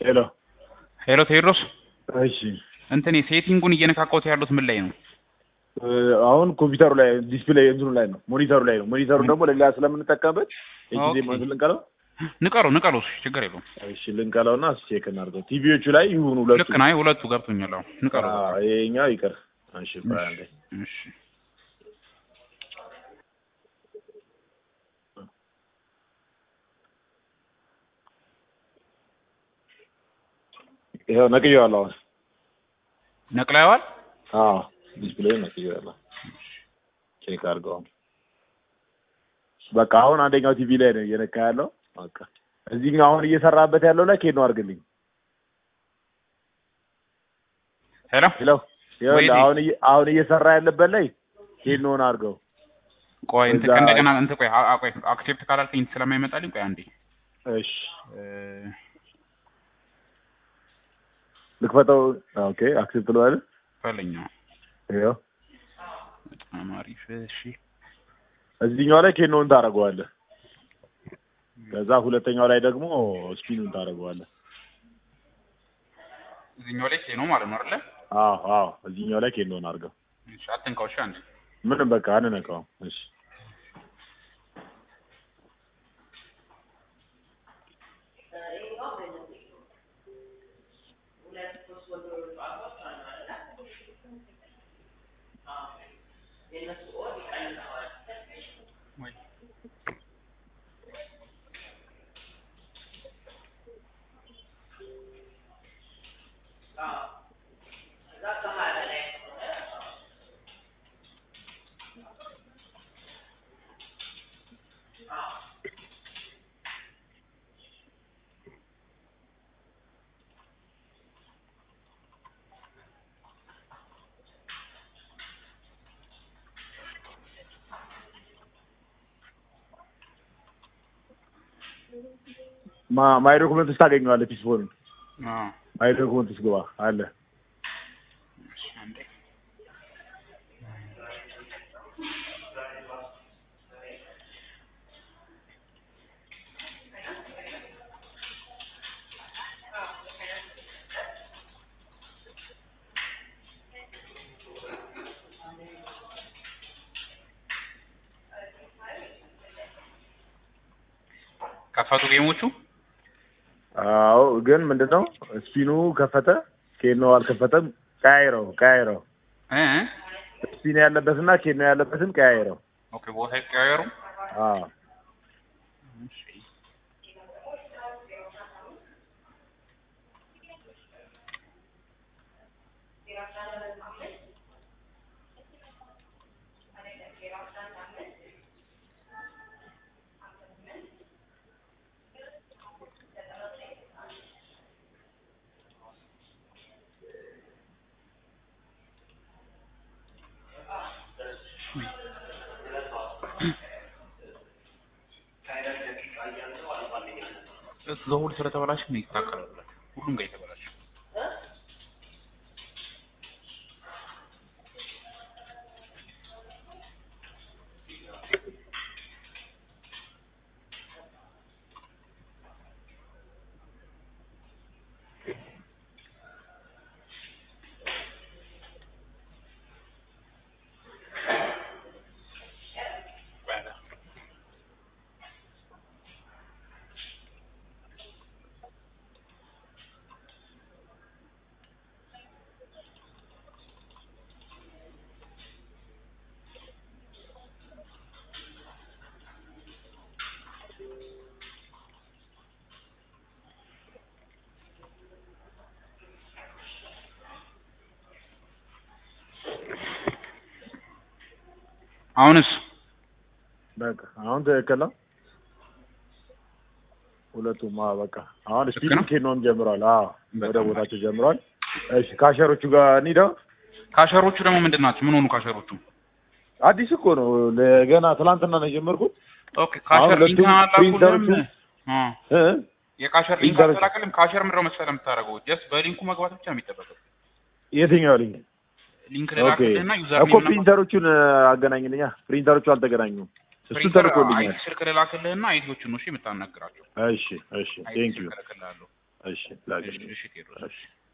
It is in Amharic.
ሄሎ ሄሎ ቴዎድሮስ እሺ እንትን ሴቲንጉን እየነካካሁት ያሉት ምን ላይ ነው? እ፣ አሁን ኮምፒውተሩ ላይ ዲስፕሌይ እንትኑ ላይ ነው ሞኒተሩ ላይ ነው ሞኒተሩ ደግሞ ለሌላ ስለምንጠቀምበት የጊዜ ኦኬ። ማለት ልንቀለው ንቀለው ንቀለው፣ እሱ ችግር የለውም። እሺ ልንቀለውና ቼክ እናድርገው ቲቪዎቹ ላይ ይሁኑ ሁለቱ ልክ ነው። አይ ሁለቱ ገብቶኛል። አሁን ንቀለው። አዎ፣ ይሄኛው ይቅር እሺ ቆይ አንዴ እሺ ይኸው ነቅዬዋለሁ አሁን ነቅለዋል። አዎ ዲስፕሌይ ነቅዬዋለሁ ቼክ አድርገው በቃ አሁን አንደኛው ቲቪ ላይ ነው እየነካ ያለው በቃ እዚህኛው አሁን እየሰራበት ያለው ላይ ኬኖ አድርግልኝ ሄሎ ሄሎ ይኸውልህ ወይኔ። አሁን እየ- አሁን እየሰራ ያለበት ላይ ኬኖን አድርገው ቆይ እንትን እዛ- ከእንደገና እንትን ቆይ አ- አ- ቆይ አክሴፕት ካላልከኝ ስለማይመጣልኝ ቆይ አንዴ እሺ እ፣ ልክፈተው ኦኬ አክሴፕት ልበል በለኛው ይኸው በጣም አሪፍ። እሺ እዚህኛው ላይ ኬኖን ታደርገዋለህ ከዛ ሁለተኛው ላይ ደግሞ ስፒኑን ታደርገዋለህ እዚህኛው ላይ ነው ማለት ነው አይደለ? አዎ አዎ እዚህኛው ላይ ኬኖን አድርገው እሺ አትንካው። እሺ አንዴ ምንም በቃ አንነካውም እሺ ወይ ማ- ማይ ዶክመንት ውስጥ ታገኘዋለህ ፒስፎንን አዎ ማይ ዶክመንት ውስጥ ግባ አለ እሺ አንዴ ከፈቱ ጌሞቹ አዎ ግን ምንድን ነው ስፒኑ ከፈተ ኬኖ አልከፈተም ቀያይረው ቀያይረው እ ስፒን ያለበትና ኬኖ ያለበትን ቀያይረው ኦኬ ቦታ ይቀያየሩ። አዎ እሺ ዘውል ስለተበላሽ ነው ይታከላል። ሁሉም ጋር የተበላሽ አሁንስ በቃ አሁን ትክክል ነው ሁለቱም አዎ በቃ አሁን ልክ ስፒኑ ነው? ኬኖም ጀምሯል አዎ ወደ በጣም ቦታቸው ጀምሯል እሺ ካሸሮቹ ጋር እንሂደው ካሸሮቹ ደግሞ ምንድን ናቸው? ምን ሆኑ ካሸሮቹ? አዲስ እኮ ነው ለገና ትላንትና ነው የጀመርኩት ኦኬ ካሸር ሁለቱም ሊንክ አላኩልህም? ፕሪንተሮቹ- አ እ የካሸር ሊንክ ፕሪንተሮቹ- አላከልም። ካሸር ምንድን ነው መሰለህ የምታደርገው? ጀስት በሊንኩ መግባት ብቻ ነው የሚጠበቀው። የትኛው ልኝ ሊንክ ኦኬ ልላክልህና ዩዘር እኮ ፕሪንተሮቹን አገናኝልኛ ፕሪንተሮቹ አልተገናኙም እሱ ፕሪንተር ተልኮልኛል አይ ስልክ ልላክልህና አይዲዎቹን ነው እሺ የምታናግራቸው። እሺ እሺ አይዲ ቴንክ ዩ ስልክ እልክልሃለሁ። እሺ ላግኝ እሺ እሺ ቴዎድሮስ እሺ